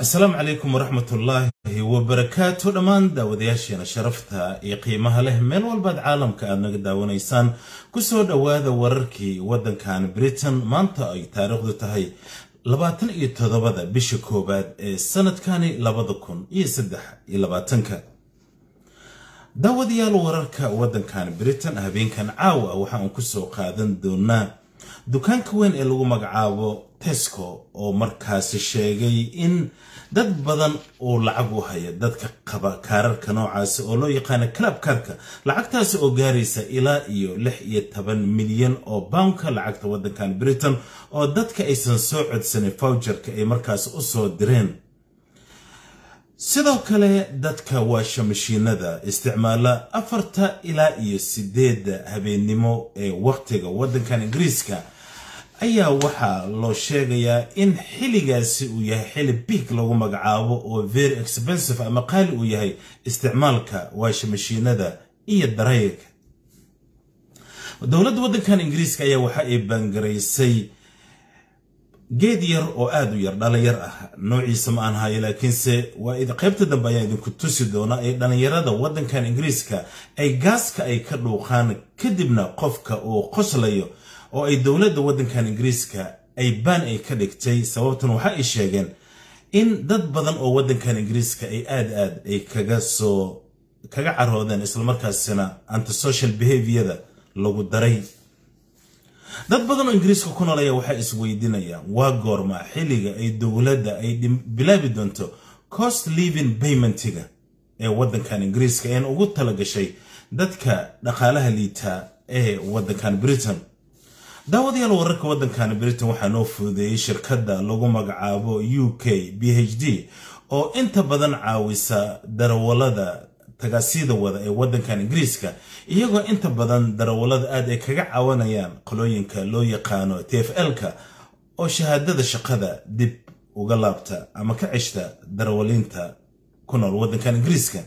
asalaamu calaykum waraxmatullaahi wabarakaatu dhammaan daawadayaasheena sharafta iyo qiimaha leh meel walbaad caalamka aad naga daawanaysaan kusoo dhowaada wararkii waddankan britain maanta ay taariikhdu tahay labaatan iyo toddobada bisha koowaad ee sanadkani labada kun iyo saddex iyo labaatanka daawadayaal wararka waddankan britain habeenkan caawa waxa aan kusoo qaadan doonaa dukaanka weyn ee lagu magacaabo tesco oo markaasi sheegay in dad badan uu lacag u haya dadka qaba kaararka noocaasi oo loo yaqaana club karka lacagtaasi oo gaaraysa ilaa iyo lix iyo toban milyan oo boundka lacagta waddankan britain oo dadka aysan soo codsanin fawjarka ay markaasi u soo direen sidoo kale dadka waasha mashiinada isticmaala afarta ilaa iyo sideedda habeennimo ee wakhtiga waddankan ingiriiska ayaa waxaa loo sheegayaa in xilligaasi uu yahay xilli biig lagu magacaabo oo very expensive ama qaali uu yahay isticmaalka waasha mashiinada iyo darayga dowladda waddankan ingiriiska ayaa waxa ay baangaraysay geed yar oo aada u yar dhalinyar ah noociisa ma aan hayo laakiinse waa qaybta dambe ayaa idinku tusi doona ee dhalinyarada waddankan ingiriiska ay gaaska ay ka dhuuqaan kadibna qofka uu qoslayo oo ay dowladda waddankan ingiriiska ay baan ay ka dhigtay sababtan waxa ay sheegeen in dad badan oo waddankan ingiriiska ay aad aad ay kaga soo kaga caroodeen islamarkaasina antisocial behaviorda lagu daray dad badan oo ingiriiska ku nool ayaa waxay isweydiinayaan waa goorma xilliga ay dowladda ay bilaabi doonto cost living paymentiga ee waddankan ingiriiska een ugu talagashay dadka dhaqaalaha liita ee waddankan britain daawadayaal wararka waddankan britain waxaa noo fududeeyey shirkadda lagu magacaabo u k b h d oo inta badan caawisa darawalada tagaasida wada ee waddankan ingiriiska iyagoo inta badan darawalada aad ay kaga cawanayaan qolooyinka loo yaqaano t f l-ka oo shahaadada shaqada dib uga laabta ama ka ceshta darawaliinta ku nool waddankan ingiriiska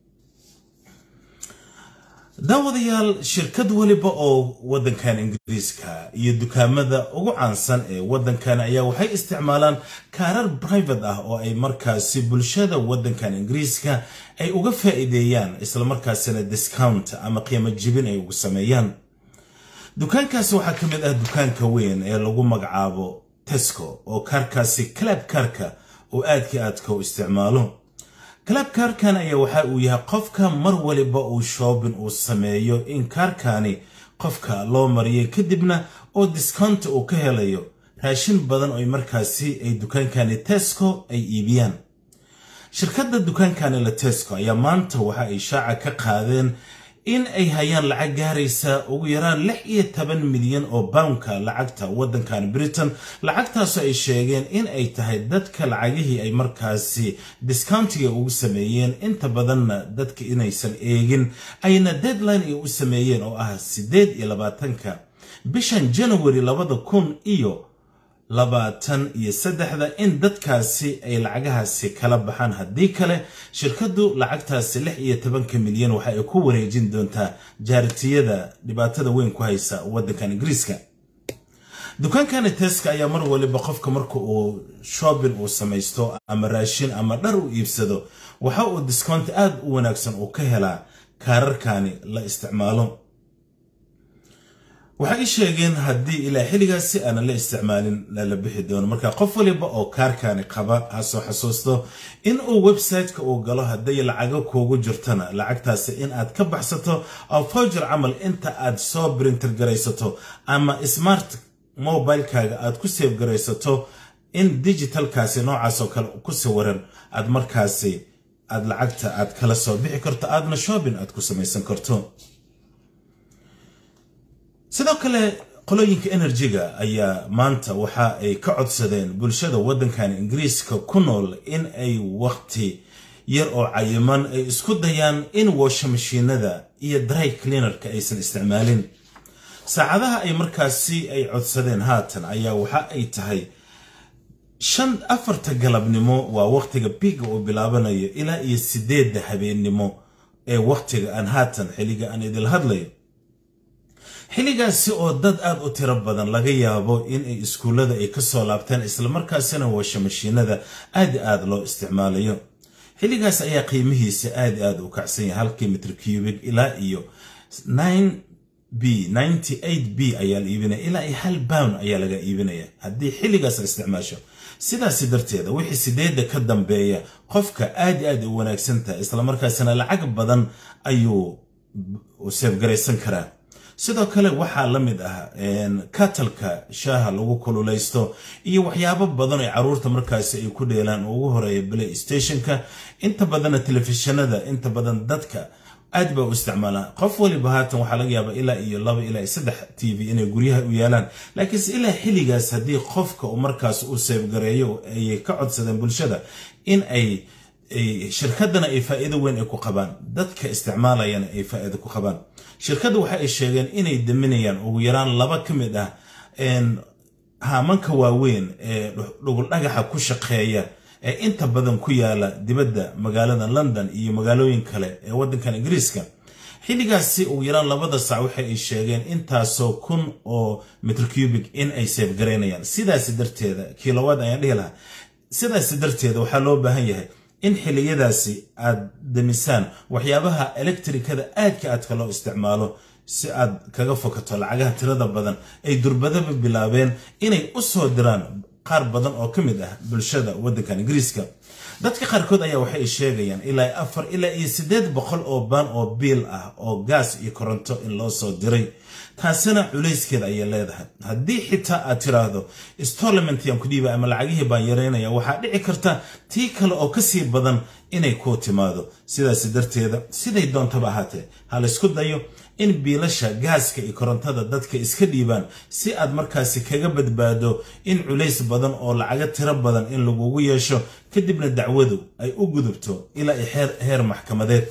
daawadayaal shirkad weliba oo waddankan ingiriiska iyo dukaamada ugu caansan ee waddankan ayaa waxay isticmaalaan kaarar brivate ah oo ay markaasi bulshada waddankan ingiriiska ay uga faa'iideeyaan islamarkaasina discount ama qiimo jibin ay ugu sameeyaan dukaankaasi waxaa ka mid ah dukaanka weyn ee lagu magacaabo tesco oo kaarkaasi club kaarka oo aadka aadka u isticmaalo club kaarkan ayaa waxa uu yahay qofka mar waliba uu shoobin uu sameeyo in kaarkani qofka loo mariyay kadibna oo discounta uu ka helayo raashin badan oo markaasi ay dukaankani tesco ay iibiyaan shirkadda dukaankani la tesco ayaa maanta waxa ay shaaca ka qaadeen in ay hayaan lacag gaaraysa ugu yaraan lix iyo toban milyan oo boundka lacagta waddankan britain lacagtaasoo ay sheegeen in ay tahay dadka lacagihii ay markaasi discountiga ugu sameeyeen inta badanna dadka inaysan eegin ayna deadline ay u sameeyeen oo ah siddeed iyo labaatanka bishan january labada kun iyo labaatan iyo saddexda in dadkaasi ay lacagahaasi kala baxaan haddii kale shirkaddu lacagtaasi lix iyo tobanka milyan waxa ay ku wareejin doontaa jaaritiyada dhibaatada weyn ku haysa waddankan ingiriiska dukaankani teska ayaa mar waliba qofka marka uu shoobin uu samaysto ama raashin ama dhar u iibsado waxa uu discount aad u wanaagsan uu ka helaa kaararkani la isticmaalo waxay i sheegeen haddii ilaa xilligaasi aanan la isticmaalin lala bixi doono marka qof waliba oo kaarkani qaba ha soo xasuusto in uu website-ka uu galo hadday lacago kuugu jirtana lacagtaasi in aad ka baxsato oo fawjar camal inta aad soo brinter garaysato ama smart mobilekaaga aad ku seef garaysato in digitalkaasi noocaas oo kale ku sawiran aad markaasi aad lacagta aad kala soo bixi karto aadna shoobin aad ku samaysan karto sidoo kale qolooyinka enerjiga ayaa maanta waxa ay ka codsadeen bulshada waddankan ingiriiska ku nool in ay wakhti yar oo cayiman ay isku dayaan in woosha mashiinada iyo dry cleanerka aysan isticmaalin saacadaha ay markaasi ay codsadeen haatan ayaa waxa ay tahay shan afarta galabnimo waa wakhtiga biiga uu bilaabanayo ilaa iyo sideedda habeennimo ee wakhtiga aan haatan xilliga aan idil hadlayo xilligaasi oo dad aad u tiro badan laga yaabo in ay iskuullada ay ka soo laabteen islamarkaasina washamashiinada aad i aad loo isticmaalayo xilligaas ayaa qiimihiisa aad i aad u kacsan yahay halkii mitr cubig ilaa iyo b b ayaa la iibinaya ilaa iyo hal bown ayaa laga iibinaya haddii xilligaas isticmaasho sidaasi darteeda wixii sideedda ka dambeeya qofka aad i aad u wanaagsan tahay islamarkaasina lacag badan ayuu seefgaraysan karaa sidoo kale waxaa la mid ah katalka shaaha lagu kululaysto iyo waxyaabo badan oo caruurta markaasi ay ku dheelaan oo ugu horeeya play stationka inta badanna telefishinada inta badan dadka aad ba u isticmaalaan qof waliba haatan waxaa laga yaabaa ilaa iyo laba ilaa iyo saddex t v inay guryaha u yaalaan laakiinse ilaa xilligaas haddii qofka uu markaas u seefgareeyo ayay ka codsadeen bulshada in ay shirkadana ay faa'iido weyn ay ku qabaan dadka isticmaalayana ay faa'iido ku qabaan shirkadda waxa ay sheegeen inay daminayaan ugu yaraan laba ka mid ah haamanka waaweyn ee dhugul dhagaxa ku shaqeeya ee inta badan ku yaala dibadda magaalada london iyo magaalooyin kale ee waddankan ingiriiska xilligaasi ugu yaraan labada sac waxa ay sheegeen intaasoo kun oo mitr cubig in ay seefgaraynayaan sidaasi darteeda kilowaad ayaan dhihi lahaa sidaasi darteeda waxaa loo baahan yahay in xilliyadaasi aad damisaan waxyaabaha elektrikada aadka aadka loo isticmaalo si aad kaga fokato lacagaha tirada badan ay durbadaba bilaabeen inay u soo diraan qaar badan oo ka mid ah bulshada waddankan ingiriiska dadka qaarkood ayaa waxay sheegayaan ilaa afar ilaa iyo siddeed boqol oo baan oo biil ah oo gaas iyo koronto in loo soo diray taasina culayskeeda ayay leedahay haddii xitaa aad tiraahdo stolamentyaan ku dhiiba ama lacagihii baan yaraynaya waxaa dhici karta tii kale oo kasii badan inay kuu timaado sidaas darteeda siday doontaba ahaatee ha laysku dayo in biilasha gaaska iyo korontada dadka iska dhiibaan si aad markaasi kaga badbaado in culays badan oo lacaga tiro badan in lagugu yeesho kadibna dacwadu ay u gudubto ilaa iyo heer maxkamadeed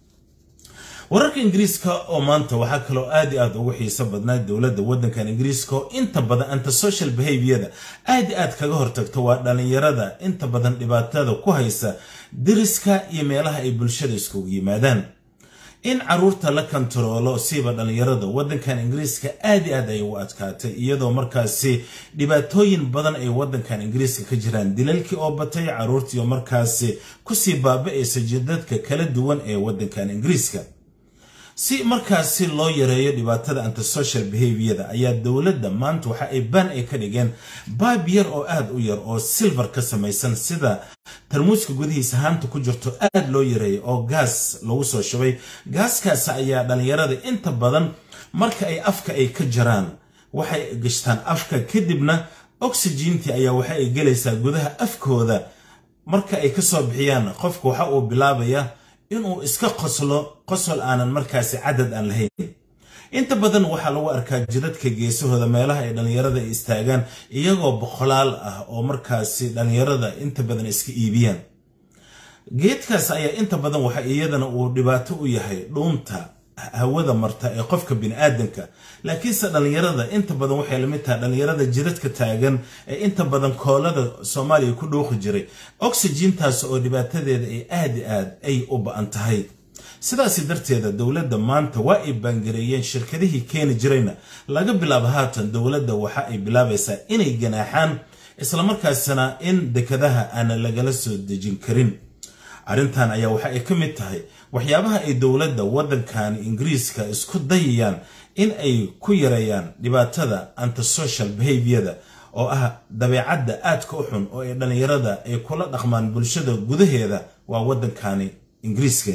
wararka ingiriiska oo maanta waxaa kaloo aad i aad ugu xiiso badnaa dowladda waddankan ingiriiska oo inta badan antisocial behaviorda aad i aad kaga hortagto waa dhallinyarada inta badan dhibaatada ku haysa diriska iyo meelaha ay bulshada iskugu yimaadaan in caruurta la kantaroolo siiba dhallinyarada waddankan ingiriiska aad i aad ay u adkaatay iyadoo markaasi dhibaatooyin badan ay waddankan ingiriiska ka jiraan dilalkii oo batay caruurtii oo markaasi kusii baaba-aysa jidadka kala duwan ee waddankan ingiriiska si markaasi loo yareeyo dhibaatada antisocial behaviorda ayaa dowladda maanta waxa ay baan ay ka dhigeen baab yar oo aad u yar oo silver ka samaysan sida tarmuuska gudihiisa haanta ku jirto aad loo yareeyay oo gaas lagu soo shubay gaaskaasi ayaa dhallinyarada inta badan marka ay afka ay ka jaraan waxay gashtaan afka kadibna oxygentii ayaa waxa ay gelaysaa gudaha afkooda marka ay kasoo bixiyaan qofka waxa uu bilaabayaa inuu iska qoslo qosol aanan markaasi cadad aan lahayn inta badan waxaa lagu arkaa jidadka geesahooda meelaha ay dhallinyarada ay istaagaan iyagoo boqolaal ah oo markaasi dhallinyarada inta badan iska iibiyaan geedkaas ayaa inta badan waxa iyadana uu dhibaato u yahay dhuunta hawada marta ee qofka biniaadanka laakiinse dhallinyarada inta badan waxay lamid tahay dhallinyarada jiradka taagan ee inta badan koolada soomaaliya ku dhuuqi jiray oxygintaas oo dhibaatadeeda ay aad i aad ay u ba-an tahay sidaasi darteeda dowladda maanta waa ay baangareeyeen shirkadihii keeni jirayna laga bilaabo haatan dowladda waxa ay bilaabaysaa inay ganaaxaan islamarkaasina in dekadaha aana lagala soo dejin karin arrintan ayaa waxa ay ka mid tahay waxyaabaha ay dowladda waddankan ingiriiska isku dayayaan in ay ku yareeyaan dhibaatada antisocial behaviorda oo ah dabeecadda aadka u xun oo ay dhallinyarada ay kula dhaqmaan bulshada gudaheeda waa waddankani ingiriiska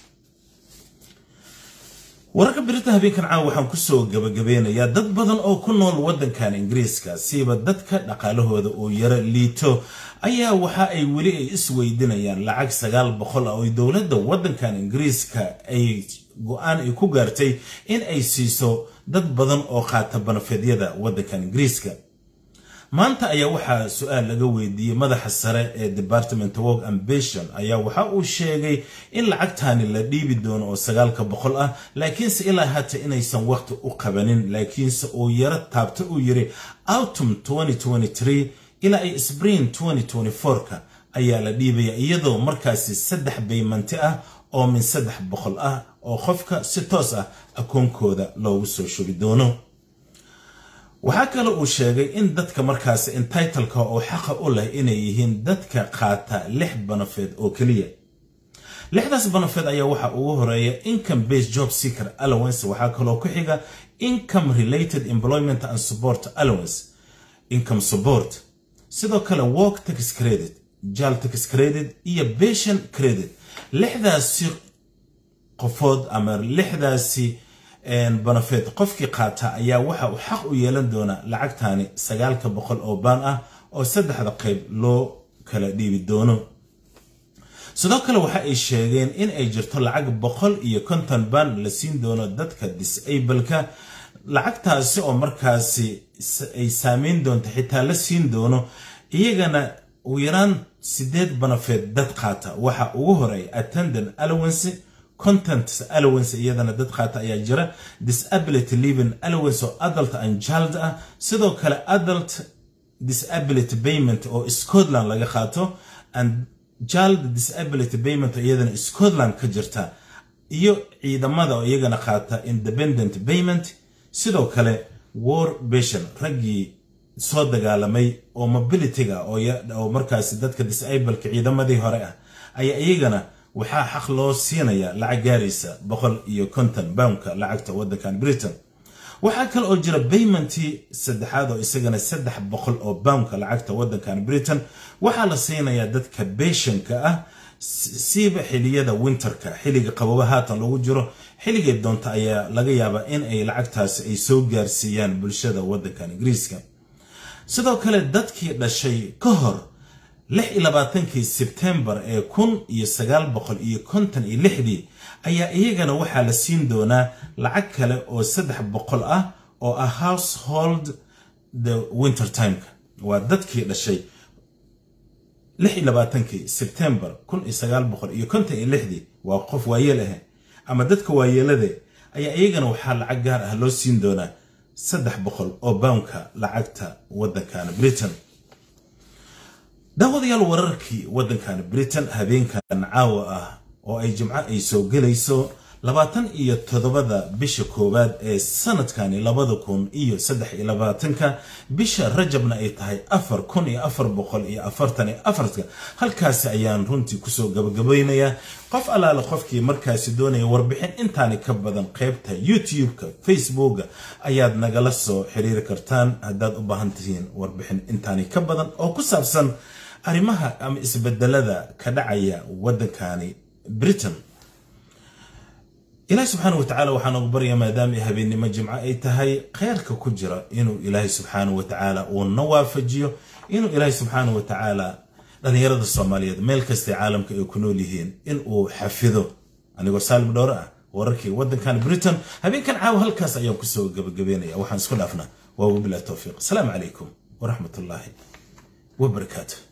wararka birita habeenkan caawa waxaan kusoo gabagabeynayaa dad badan oo ku nool waddankan ingiriiska siiba dadka dhaqaalahooda oo yaro liito ayaa waxa ay weli ay isweydinayaan lacag sagaal boqol ah oo dowladda waddankan ingiriiska ay go-aan ay ku gaartay in ay siiso dad badan oo qaata banafeedyada waddankan ingiriiska maanta ayaa waxaa su-aal laga weydiiyey madaxa sare ee department work ambition ayaa waxa uu sheegay in lacagtani la dhiibi doono oo sagaalka boqol ah laakiinse ilaa hata inaysan waqti u qabanin laakiinse uu yaro taabta uu yiri autumn ilaa ay spring ka ayaa la dhiibaya iyadoo markaasi saddex baymanti ah oo min saddex boqol ah oo qofka si toos ah akoonkooda loogu soo shubi doono waxaa kale uu sheegay in dadka markaasi entitleka oo xaqa u leh inay yihiin dadka qaata lix banafeed oo keliya lixdaas banafeed ayaa waxaa ugu horeeya income based job seeker allowance waxaa kaloo ku xiga income related employment and support allowance income support sidoo kale work tax credit jal tax credit iyo patient credit lixdaasi qofood ama lixdaasi banafeed qofkii qaata ayaa waxa uu xaq u yeelan doonaa lacagtani sagaalka boqol oo baan ah oo saddexda qayb loo kala dhiibi doono sidoo kale waxa ay sheegeen in ay jirto lacag boqol iyo konton baan la siin doono dadka disableka lacagtaasi oo markaasi ay saameyn doonto xitaa la siin doono iyagana ugu yaraan sideed banafeed dad qaata waxa ugu horeeya attendant allowance content allowance iyadana dad qaata ayaa jira disability living allowance oo adult and child ah sidoo kale adult disability payment oo scotland laga qaato and child disability payment oo iyadana scotland ka jirta iyo ciidamada oo iyagana qaata independent payment sidoo kale war beshan raggii soo dagaalamay oo mobilityga oo markaasi dadka disableka ciidamadii hore ah ayaa iyagana waxaa xaq loo siinaya lacag gaaraysa boqol iyo konton boundka lacagta waddankan britain waxaa kale oo jira baymentii saddexaad oo isagana saddex boqol oo boundka lacagta waddankan britain waxaa la siinayaa dadka beshanka ah siiba xiliyada winterka xilliga qababa haatan lagu jiro xilligay doonta ayaa laga yaabaa in ay lacagtaasi ay soo gaarsiiyaan bulshada waddankan ingiriiska sidoo kale dadkii dhashay ka hor lix iyo labaatankii sebtembar ee kun iyo sagaal boqol iyo konton iyo lixdii ayaa iyagana waxaa la siin doonaa lacag kale oo saddex boqol ah oo ah household the winter timeka waa dadkii dhashay lix iyo labaatankii sebtembar kun iyo sagaal boqol iyo konton iyo lixdii waa qof waayeel ah ama dadka waayeelade ayaa iyagana waxaa lacag gaar ah loo siin doonaa saddex boqol oo boundka lacagta waddankan britain daawadayaal wararkii waddankan britain habeenkan caawa ah oo ay jimco ay soo gelayso labaatan iyo toddobada bisha koowaad ee sanadkani labada kun iyo saddex iyo labaatanka bisha rajabna ay tahay afar kun iyo afar boqol iyo afartan iyo afarka halkaasi ayaan runtii kusoo gabagabaynayaa qof allaale qofkii markaasi doonaya warbixin intaani ka badan qaybta youtube-ka facebooka ayaad nagala soo xiriiri kartaan haddaad u baahan tihiin warbixin intaani ka badan oo ku saabsan arrimaha ama isbedelada ka dhacaya waddankani britain ilaahi subxaana wa tacaala waxaan ugu baryaa maadaama ay habeennimo jimco ay tahay kheyrka ku jira inuu ilaahay subxaana wa tacaala uu na waafajiyo inuu ilaahay subxaana wa tacaala dhallinyarada soomaaliyeed meel kastay caalamka ay ku nool yihiin in uu xafido anigoo saalim dhowre ah wararkii waddankan britain habeenkan caawa halkaas ayaan kusoo gabagabeynaya waxaan isku dhaafnaa waa wabilah towfiiq asalaamu calaykum waraxmat ullaahi wabarakaatu